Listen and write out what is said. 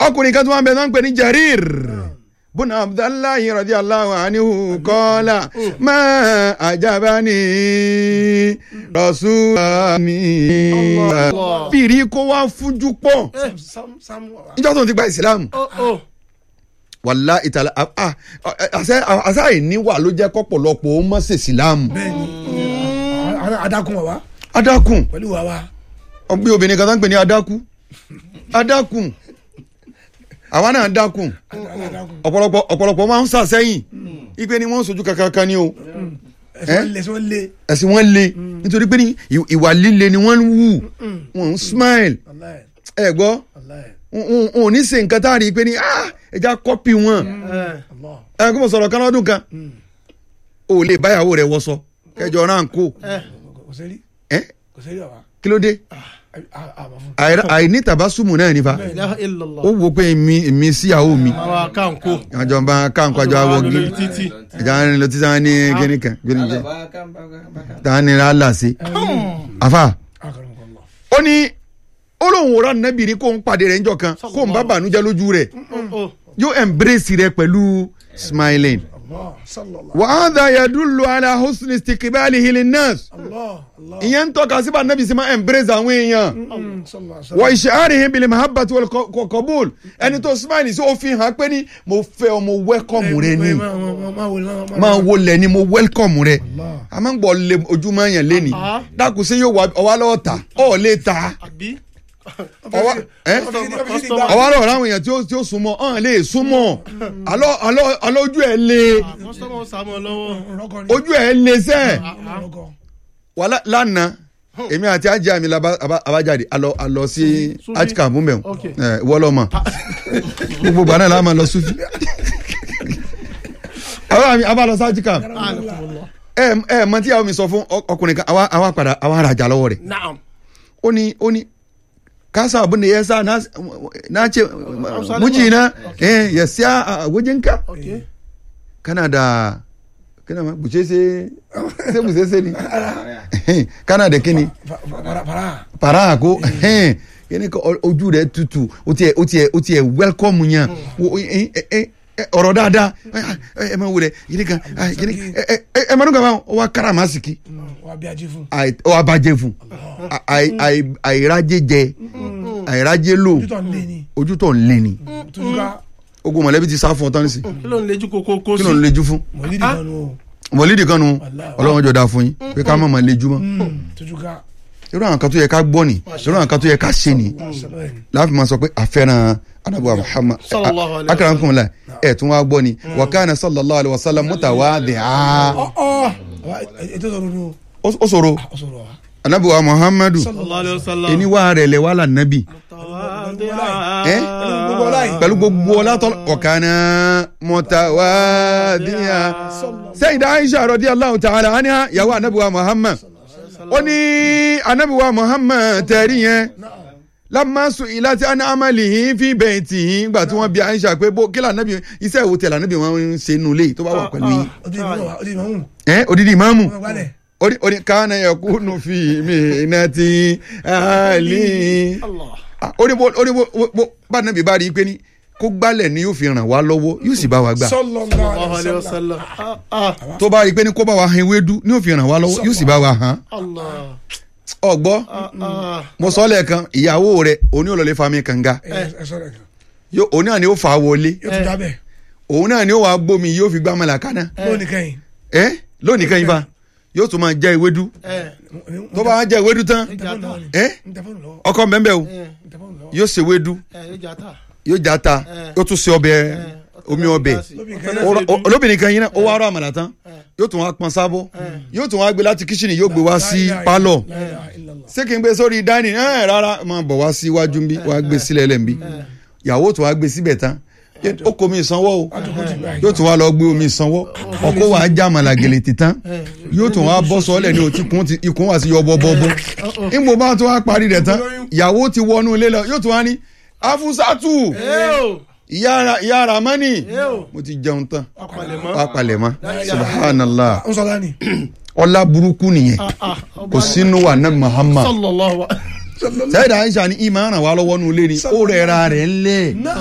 ọkùnrin kan tí wọ́n bẹ náà ń pè ní Jarir bùnà Abdullahi radiyallahu anhu qala ma ajabani rasulani bìrì kó wá fújú pọ̀ sam sam wa. ìjọ tó ń ti gba ìsìlámù ó ó wàlá ìtàlá àṣà àṣà ìníwà ló jẹ́ kọ́pọ̀lọpọ̀ ó mọ̀ sí ìsìlámù bẹ́ẹ̀ni àwọn adakun wa wa adákùn pẹ̀lú wa wa. ọgbẹ́ obìnrin kan tó ń pè ní adákùn adákùn àwa náà dákùn adakun. ọ̀pọ̀lọpọ̀ ọ̀pọ̀lọpọ̀ máa ń sàsẹ́yìn ipe ni wọ́n ń sojú kankan ni o ẹsẹ̀ wọn lé ẹsẹ̀ wọn lé. ẹ̀sìn wọn le nítorí pé ní ì- ìwà líle ni wọ́n ń wù wọ́n ń smile wàláyé ẹ gbọ́ wàláyé. wọn ò ní ṣe nǹkan tá a rí i pé ní ah ẹja kọ́pì wọn Allah. ẹ kó mo sọ̀rọ̀ kan lọ́dún kan o ò lè báyàwó rẹ wọṣọ kẹjọ náà ń kó kò sẹ́rí ẹ kò sẹ́rí wa. kí ló dé àbá fún. Àìrá- àìní tàbásùmù náà nífa ilaha illallah ó wo pé èmi èmi síyàwó mi àwa káńkó àjọ bá káńkọ àjọ awọ lórí gí títì ẹja ń lọ títí wọn ní kíní kan kíní jẹ táwọn ní rálà sí àfà akọrọmọkọlọ. ó ní ó lóun ò rà nẹ́bì ní kó ń pàdé rẹ̀ ńjọ́ kan kó ń bá bànújẹ́ lójú rẹ̀ ó yóò embrace rẹ̀ pẹ̀lú smiling. Allah sallallahu. wa hadha yadullu ala husni istiqbalihi linnas Allah Allah. ìyẹn ń tọ́ka síbà nẹ́bì sí máa embrace àwọn èèyàn Mm, sallallahu wa alaihi isha'arihim bil mahabbati wal qa- qa- qabul ẹni tó smile sí ó fi hàn pé ní mo fẹ́ ọ mo welcome rẹ ni Ma- ma- ma- ma wòle, ma- ma- máa wọlé ni mo welcome rẹ Allah. a máa ń gbọ́ lé ojúmọ́ yẹn léni Ah. dákun sí yóò wá ọwá lọ́wọ́ ta ọ̀ lè ta àbí ọwá ẹ́ Customer. ọwá lọ́wọ́ ráwọn èèyàn tí ó tí ó súnmọ́ ọ̀hún lè súnmọ́ alọ́ alọ́ alọ́ ojú ẹ̀ lé kọ́sọ́mọ̀ sàmọ́ lọ́wọ́ Rọ́kọ̀ ni. ojú ẹ̀ lé sẹ́ẹ̀ Rọ́kọ̀. wà lá- lánàá èmi àti ajá mi laba- aba- abájáde alọ alọ sí Sufi. atika bùnbẹ̀ Ok. wọlọmọ gbogbo gbà náà la máa lọ sufi àwọn mi abalọ sí atika Alhamdulillah. ẹ ẹ mọ tí àwọn mi sọ fún ọ- ọkùnrin kan àwa àwa padà àwa arajà lọ́wọ́ rẹ̀ naam ó ní ó ní kasa abin da ya sa na na ce mijina eh ya siya a wajenka ok kana da kana ma buce sai sai buce sai ni kana da kini Fa- fa- Para para. para ko ẹhẹn yẹni ka ọ- ojú rẹ tutù o tiẹ o tiẹ o tiẹ welcome yan o ẹ ẹ ẹ ọ̀rọ̀ dáadáa ẹ ẹ ma wulẹ yìí kan yìí ẹ ẹ ẹ ẹ mọdún kama o wa karamasiki Mm, Wa bí ajé fún. àì ọ wa bàjẹ́ fún àì àì àìrájẹ jẹ àìrájẹ lò Títọ̀ ń lé ni. ojú tó ń lé ni Tujuka. ogun mọ̀lẹ́bí ti sá fún ọ tán nísì kí ló ń lejú kókó kó kí sí ló ń lejú fún Mọ̀lídìí kan nù o. mọ̀lídìí kan nu ọlọ́wọ́n jọ da fún yín pé ká má máa lejú mọ́ Mm, Tujuka. irú àwọn kan tó yẹ ká gbọ́ ni irú àwọn kan tó yẹ ká ṣe ni Sallallahu alaihi. láàfin máa sọ pé àfẹ́ràn anabuwa muhammad Sallallahu alaihi akara nkùn la ẹ̀ tún wá gbọ́ ni wa kana sallallahu alaihi wa sallam mutawadhi'a Ọ̀ ọ̀. Wa- Ètò sọ̀rọ̀ nù. ó ó sọ̀rọ̀ Ó sọ̀rọ̀ wa. anabuwa muhammadu sallallahu alayhi wa sallam ẹni wà rẹ̀ lẹ̀ wà là nàbì Tawadhi'a. Eh? gbogbo ọlá yìí. pẹ̀lú gbogbo ọlá tọ́lá wa kana mutawadhi'a sayyida aisha radiyallahu ta'ala anha yàwó anabuwa muhammad ó ní anabuwa muhammad tẹ̀rí yẹn lamma su'ila ti an amalihi fi baytihi gbà tí wọ́n bi aisha pé bó kílà nàbì iṣẹ́ ìwò tẹ̀lé nàbì wọn ń ṣe nulẹ̀ tó bá wà pẹ̀lú yìí Ó di ìmọ̀ wa, ó di ìmọ̀ hùn. ẹ odidi imaamu Ọmọ ìgbàlẹ̀. odi odi kaana yakunu fi mihnati ali Allah Ah, odi bo odi bo bo- bo bá nàbì bá rí i pé ní kó gbálẹ̀ ni yóò fi ràn wá lọ́wọ́ yóò sì bá wa gbà Sallallahu sallallahu alaihi alayhi wa wasallam. sallam ah ah tó bá rí i pé ní kó bá wa han ewédú ni yóò fi ràn wá lọ́wọ́ yóò sì bá wa hàn Allah ọgbọ́ ah ah mo sọ lẹ́ẹ̀kan ìyàwó rẹ̀ òní olólè fami kànga Ẹ ẹ sọ̀rọ̀ kan. Yóò- òun náà ni ó fà á wọlé Yóò tún jábẹ̀. òun náà ni ó wàá gbómi yóò fi gbá mọ́lá kaná Lónìí kẹ́yìn. ẹ lónìí kan yín fa yóò tún máa jẹ ewédú eh tó bá wá jẹ ewédú tán Ntẹ̀fọ́nù lọ́wọ́ ni. ẹ Ntẹ̀fọ́nù lọ́wọ́. ọkọ mbẹ́mbẹ́ o eh Ntẹ̀fọ́nù lọ́wọ́. yóò ṣe ewédú eh yóò jata yóò já ta Eh. yóò tún ṣe ọbẹ̀ omi ọbẹ̀ Lóbìn Ọ̀tọ̀ kan náà Ó- ṣe dùn. olóbìnrin kan yín náà ó wá rọ àmàlà tán yóò tún wá pọn sábọ̀ yóò tún wá gbé láti kíṣìnì yóò gbé wá sí La ilaha pálọ̀ La ilaha illallah. ṣé kí n gbé sórí dání ẹ rárá máa bọ̀ wá sí iwájú nbí wá gbé sílẹ̀ lẹ́nbí ìyàwó tún wá gbé síbẹ̀ tán ó kó omi ìsanwó o Àtúkò ti gbà yìí. yóò tún wá lọ gbé omi ìsanwó ọkọ wa já àmàlà gèlè títán yóò tún wá bọ́ sọ́ọ́lẹ̀ ní òtí kún ti ikùn wá sí yọbọ bọ́bọ́ ìgbò bá tún wá parí rẹ̀ tán ìyàwó ti wọnú ilé lọ yóò tún wá ní afusatu eh o ìyá Ra- ìyá ramani eh o mo ti jẹun tán apalẹ̀mọ́ wá palẹ̀ mọ́ subhanallah Ó sọ lánìí. ọlá burúkú nìyẹn ah ah kò sínú wa nabi muhammad sallallahu sẹ́yìn aisha ni ìmọ̀ ràn wá lọ́wọ́ nulẹ̀ ni ó rẹ̀ ra rẹ̀ ńlẹ̀